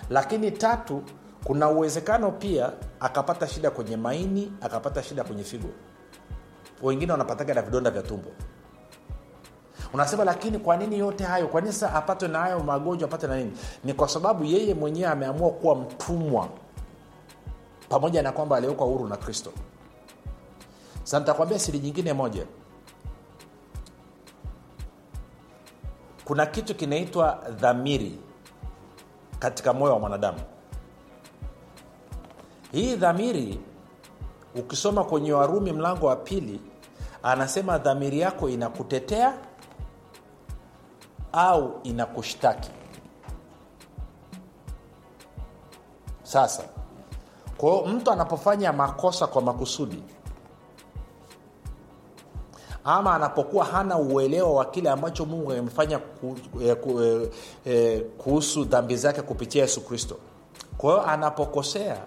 lakini tatu kuna uwezekano pia akapata shida kwenye maini akapata shida kwenye figo wengine wanapataga na vidonda vya tumbo unasema lakini kwa nini yote hayo kwa nini sasa apatwe na hayo magonjwa apate na nini ni kwa sababu yeye mwenyewe ameamua kuwa mtumwa pamoja na kwamba aliwekwa huru na kristo sa nitakwambia siri nyingine moja kuna kitu kinaitwa dhamiri katika moyo wa mwanadamu hii dhamiri ukisoma kwenye warumi mlango wa pili anasema dhamiri yako inakutetea au inakushtaki sasa kwao mtu anapofanya makosa kwa makusudi ama anapokuwa hana uelewa wa kile ambacho mungu amefanya ku, eh, ku, eh, eh, kuhusu dhambi zake kupitia yesu kristo kwa hiyo anapokosea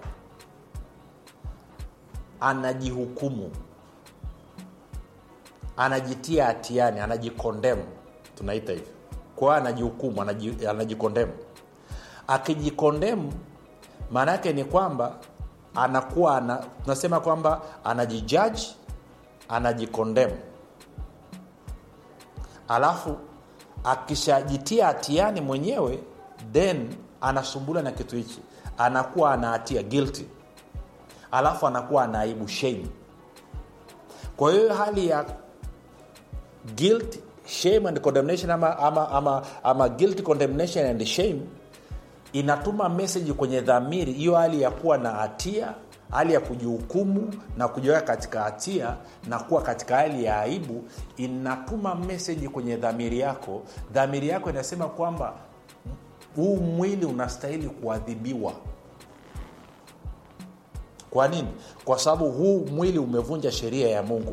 anajihukumu anajitia hatiani anajikondemu tunaita hivyo kwa hiyo anajihukumu anaji, anajikondemu akijikondemu maana yake ni kwamba anakuwa ana, tunasema kwamba anajijaji anajikondemu alafu akishajitia hatiani mwenyewe then anasumbula na kitu hichi anakuwa ana hatia guilty alafu anakuwa anaibu shame kwa hiyo hali ya guilt shame and condemnation ama, ama, ama, ama guilt condemnation and shame inatuma meseji kwenye dhamiri hiyo hali ya kuwa na hatia hali ya kujihukumu na kujiweka katika hatia na kuwa katika hali ya aibu inatuma meseji kwenye dhamiri yako dhamiri yako inasema kwamba huu mwili unastahili kuadhibiwa kwa nini kwa sababu huu mwili umevunja sheria ya mungu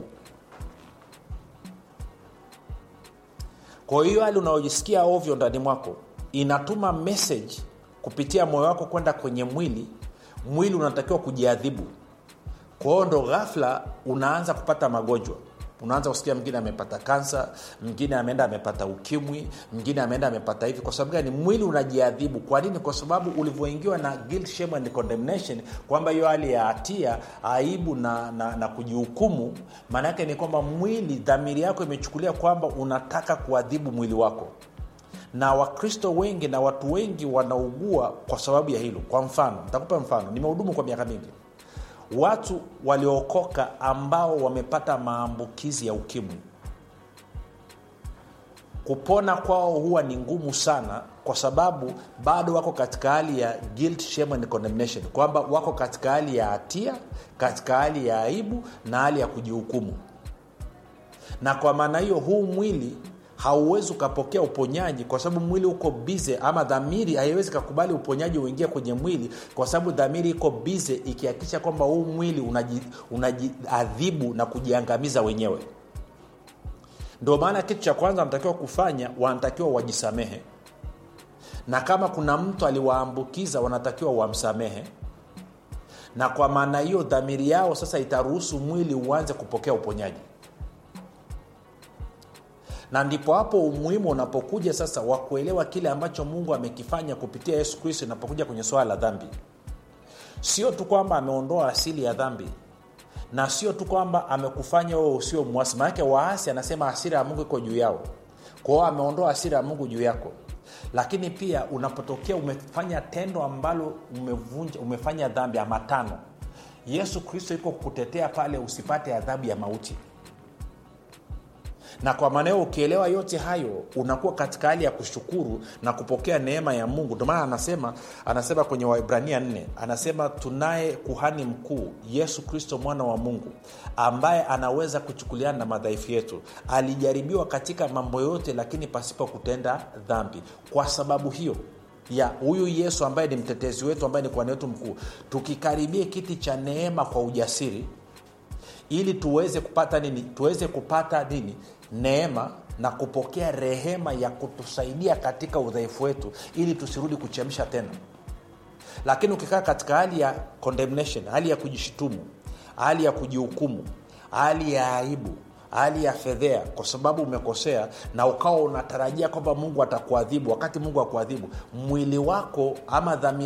kwa hiyo hali unayojisikia ovyo ndani mwako inatuma message kupitia moyo wako kwenda kwenye mwili mwili unatakiwa kujiadhibu kwa hiyo ndo ghafla unaanza kupata magonjwa unaanza kusikia mwingine amepata kansa mwingine ameenda amepata ukimwi mwingine ameenda amepata hivi kwa sababu gani mwili unajiadhibu kwa nini kwa sababu ulivyoingiwa na guilt, shame and condemnation kwamba hiyo hali ya hatia aibu na, na, na kujihukumu maana yake ni kwamba mwili dhamiri yako imechukulia kwamba unataka kuadhibu mwili wako na wakristo wengi na watu wengi wanaugua kwa sababu ya hilo kwa mfano nitakupa mfano nimehudumu kwa miaka mingi watu waliookoka ambao wamepata maambukizi ya ukimwi kupona kwao huwa ni ngumu sana kwa sababu bado wako katika hali ya guilt, shame and condemnation kwamba wako katika hali ya hatia katika hali ya aibu na hali ya kujihukumu na kwa maana hiyo huu mwili hauwezi ukapokea uponyaji kwa sababu mwili uko bize ama dhamiri haiwezi kakubali uponyaji uingie kwenye mwili kwa sababu dhamiri iko bize ikihakikisha kwamba huu mwili unajiadhibu unaji na kujiangamiza wenyewe ndio maana kitu cha kwanza wanatakiwa kufanya wanatakiwa wajisamehe na kama kuna mtu aliwaambukiza wanatakiwa wamsamehe na kwa maana hiyo dhamiri yao sasa itaruhusu mwili uanze kupokea uponyaji na ndipo hapo umuhimu unapokuja sasa wa kuelewa kile ambacho mungu amekifanya kupitia yesu kristo inapokuja kwenye swala la dhambi sio tu kwamba ameondoa asili ya dhambi na sio tu kwamba amekufanya wewe usio mwasi maanake waasi anasema asira ya mungu iko juu yao kwao ameondoa asira ya mungu juu yako lakini pia unapotokea umefanya tendo ambalo umevunja umefanya dhambi ama tano yesu kristo iko kukutetea pale usipate adhabu ya mauti na kwa maanao ukielewa yote hayo unakuwa katika hali ya kushukuru na kupokea neema ya mungu ndio maana anasema anasema kwenye waibrania 4 anasema tunaye kuhani mkuu yesu kristo mwana wa mungu ambaye anaweza kuchukuliana na madhaifu yetu alijaribiwa katika mambo yote lakini pasipo kutenda dhambi kwa sababu hiyo ya huyu yesu ambaye ni mtetezi wetu ambaye ni kuhani wetu mkuu tukikaribie kiti cha neema kwa ujasiri ili tuweze kupata nini tuweze kupata nini neema na kupokea rehema ya kutusaidia katika udhaifu wetu ili tusirudi kuchemsha tena lakini ukikaa katika hali ya condemnation hali ya kujishutumu hali ya kujihukumu hali ya aibu hali ya fedhea kwa sababu umekosea na ukawa unatarajia kwamba mungu atakuadhibu wakati mungu akuadhibu mwili wako ama dhamiri